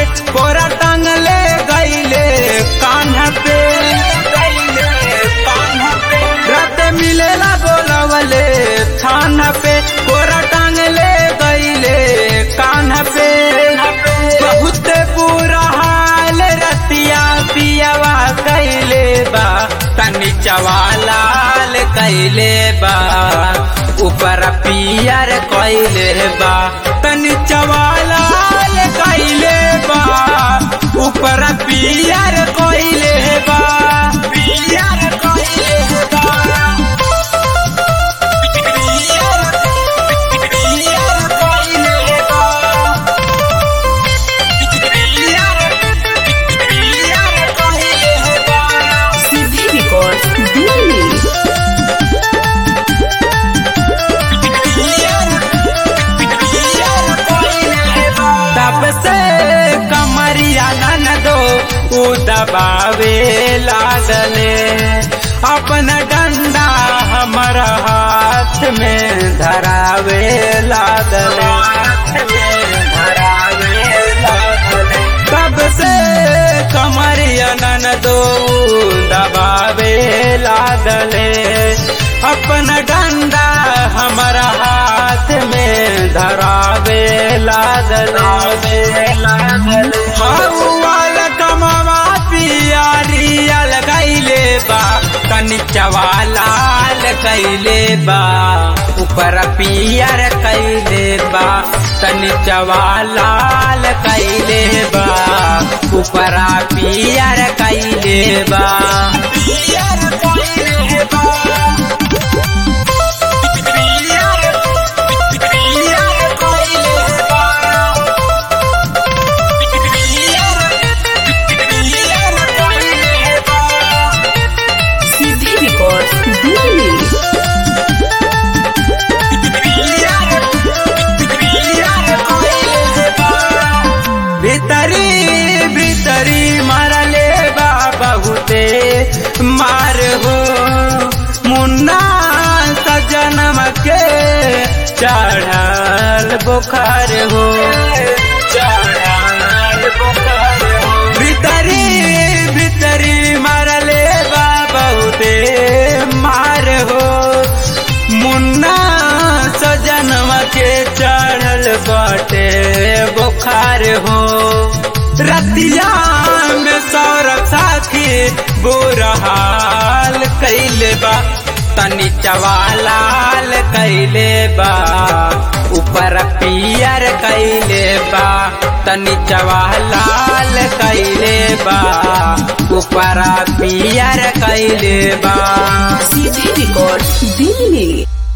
कोरा टांगले गईले कान्हा पे रात मिलेला बोलवले थाना पे कोरा टांगले गईले कान्हा पे बहुत बुरा हाल रतिया पियावा कैले बा तनी चवालाल कैले बा ऊपर पियर कैले बा तनी चवालाल कैले बा ऊपर पियर कैले बा पियर कैले बा पियर पियर कैले बा सीधी रिकॉर्ड दिल्ली तब से कमरिया नन दो उ दबावे लागले अपन डंडा हमर हाथ में धरावे लागले तब से कमरिया नन दो दबावे लागले अपन डंडा हमर हाथ में धरावे लागले हौवाल कमवा पियारियल गैले बा तनी चवालाल कैले बा ऊपर पियर कैले बा तनी चवालाल कैले बा ऊपर पियर कैले बा पियर कैले बा सीधी रिकॉर्ड दिल्ली भीतरी भीतरी मारले बा बहुते मार हो मुन्ना सजनम के चढ़ल बुखार हो चढ़ल बुखार हो भीतरी भीतरी मारले बा बहुते मार हो मुन्ना सजनवा के चढ़ल बाटे बुखार हो रतिया में सौरभ साथी बुरा हाल कैले बा तनी चवालाल कैले बा ऊपर पियर कैले बा तनी चवालाल कैले बा ऊपर पियर कैले बा सीधी रिकॉर्ड दिल्ली